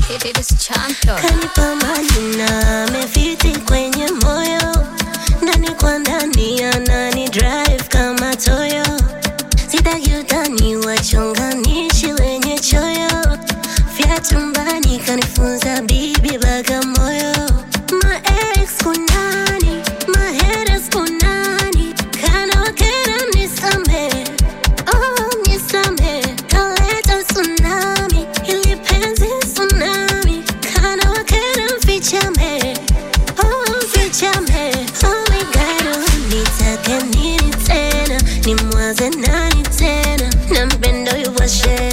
It is champion. kanipa majina amefiti kwenye moyo ndani kwa ndani anani drive kama toyo sitaki utani wachonganishi wenye choyo vyatumbani kanifunza bibi bagamoyo ma ex kunani ma haters kunani kana wakera nisame oh nisame kaleta tsunami ili penzi tsunami kana wakera mfichame oh mfichame oh my god oh, nitake nini tena nimwaze nani tena na mpendo yuwashe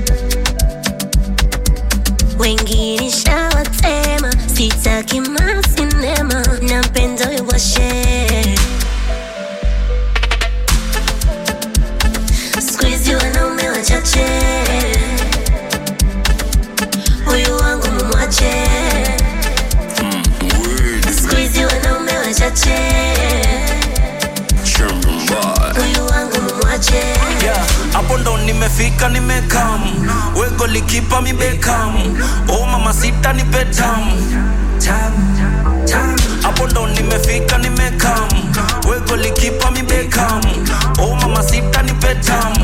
wengine shawatema sitaki masinema na mpendo yuwashe skuizi wanaume wachache huyu wangu mumwache skuizi wanaume wachache huyu wangu mumwache Yeah, hapo ndo nimefika nimekam wego likipa mibekam o mama sita ni betam hapo ndo nimefika nimekam wego likipa mibekam o mama sita ni betam